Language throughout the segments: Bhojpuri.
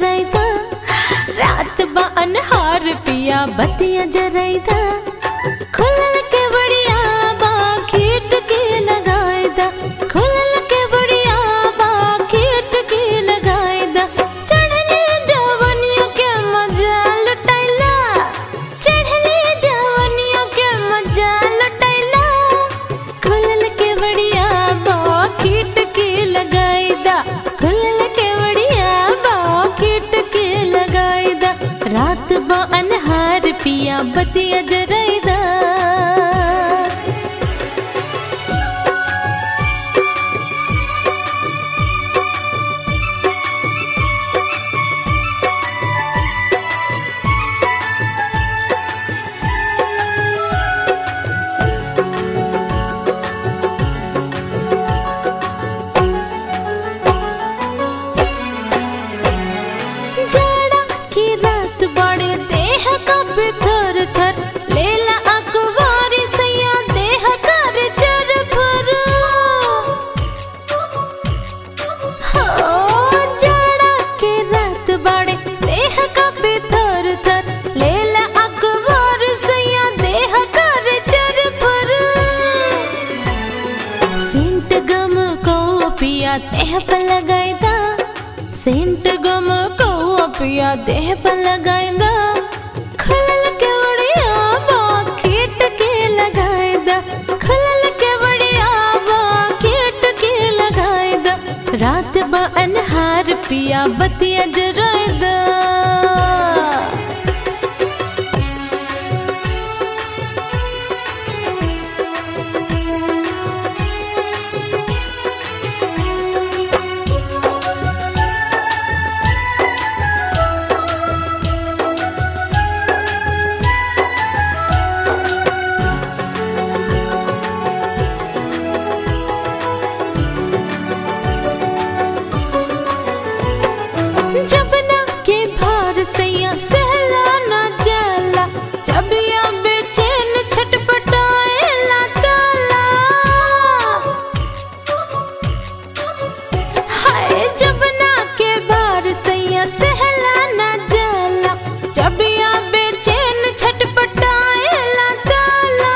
लगाईदा रात बा अनहार पिया बतिया जराईदा खुलल के बढ़िया बा खीट के लगाईदा खुलल के बढ़िया बा खीट के लगाईदा चढ़ले जवनियों के मजा लुटाइला चढ़ले जवनियों के मजा लुटाइला खुलल के बढ़िया बा खीट के लगाईदा खुलल के बढ़िया बा खीट के लगाईदा रात बा अनहार पिया बतिया जराईदा जाड़ा की रात बड़े देह कब थर थर लेला अखबारी सैया देह कर चर भर हो जाड़ा के रात बड़े देह कब थर थर लेला अखबार सैया देह कर चर भर सेंट गम को पिया देह पर लगाईदा सेंट गम को पिया देह पर लगाईदा खलल के बढ़िया बा खीट के लगाईदा खलल के बढ़िया बा खीट के लगाईदा रात बा अनहार पिया बतिया जराईदा जबना के भार सैया सहला न जाला जब या बेचैन छटपटाएला ताला हाय जबना के भार सैया सहला न जाला जब या बेचैन छटपटाएला ताला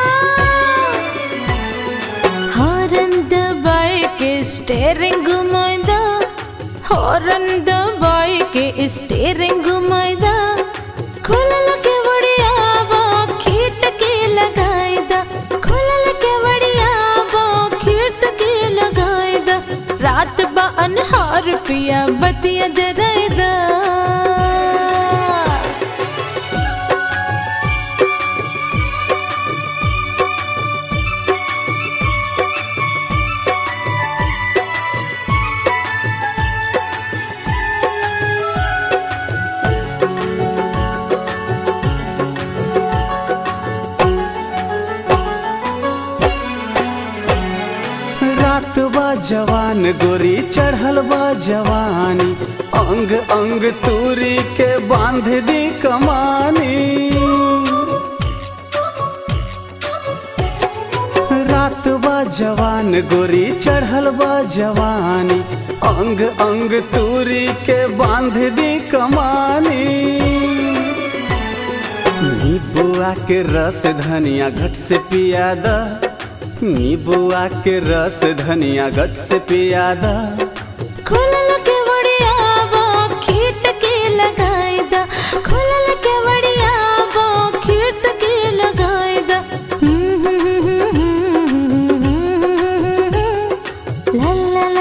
हॉर्न दबाए के स्टेरिंग घुमाइदा हॉर्न दबाए के स्टेरिंग घुमाइदा खुलल के बढ़िया बा खीट के लगाइदा खुलल के बढ़िया बा खीट के लगाइदा रात बा अनहार पिया बतिया जराइदा रात बा जवान गोरी चढ़ल बा जवानी अंग अंग तूरी के बांध दी कमानी रात बा जवान गोरी चढ़ल बा जवानी अंग अंग तूरी के बांध दी कमानी नीबुआ के रस धनिया घट से पियादा नीबुआ के रस धनिया घट से पियादा खुलल के बढ़िया बा खीट के लगाइदा खुलल के बढ़िया बा खीट के लगाइदा ला ला